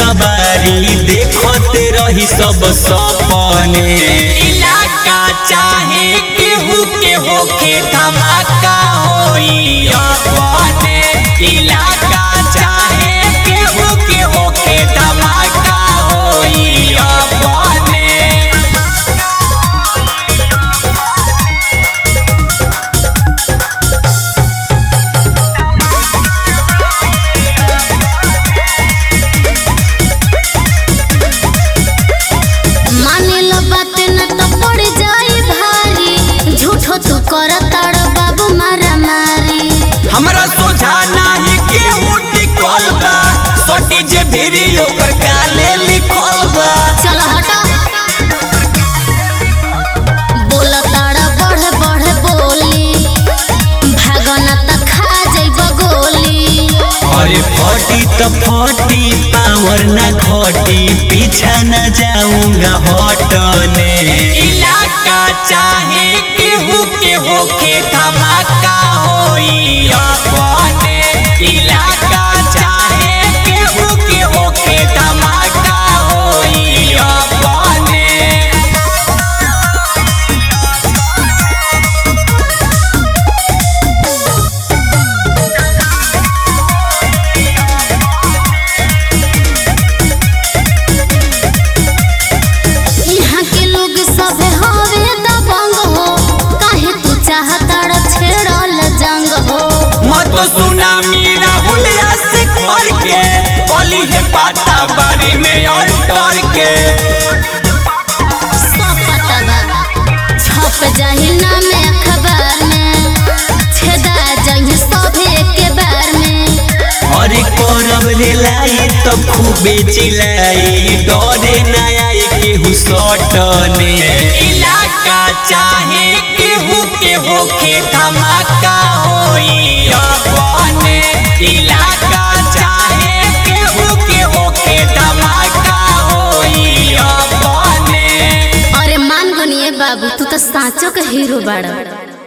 कबारी देखते रही सब सपने इलाका चाहे केहू के होके धमाका होई अपने इलाका चाहे केहू के होके धमाका होई अपने माने लो बात न तो पड़ जाई भारी झूठो तू कर ताड़ बाबू मारा मारी हमरा सोझा नाही केहू टिकल बा सटी जे भिरी ओकर काले लिखल बा चल हटा बोल ताड़ बढ़ बढ़ बोली भागना त खा जाइब गोली अरे फटी तो फटी पावर न घटी पीछा न जाऊंगा हटने इलाका चाहे केहू के होके धमाका होई अपने इलाका चाहे केहू के होके धमाका होई अपने यहाँ के लोग सब हवे दबंग हो काहे तू चाहताड़ छेड़ल जंग हो मत सुना मेरा हुलिया से खोल के बोली है पाता बारे में और डर के सब पता बा छप जाही नाम अखबार में छेदा जाही सब के बार में और करब रे लाई तो खूबे चिल्लाई डरे ना आई केहू सटने इलाका चाहे केहू के होके धमाका होई अपने इलाका चाहे केहू के होके धमाका होई अपने अरे मान गनिए बाबू तू तो साँचो के हीरो बाड़ा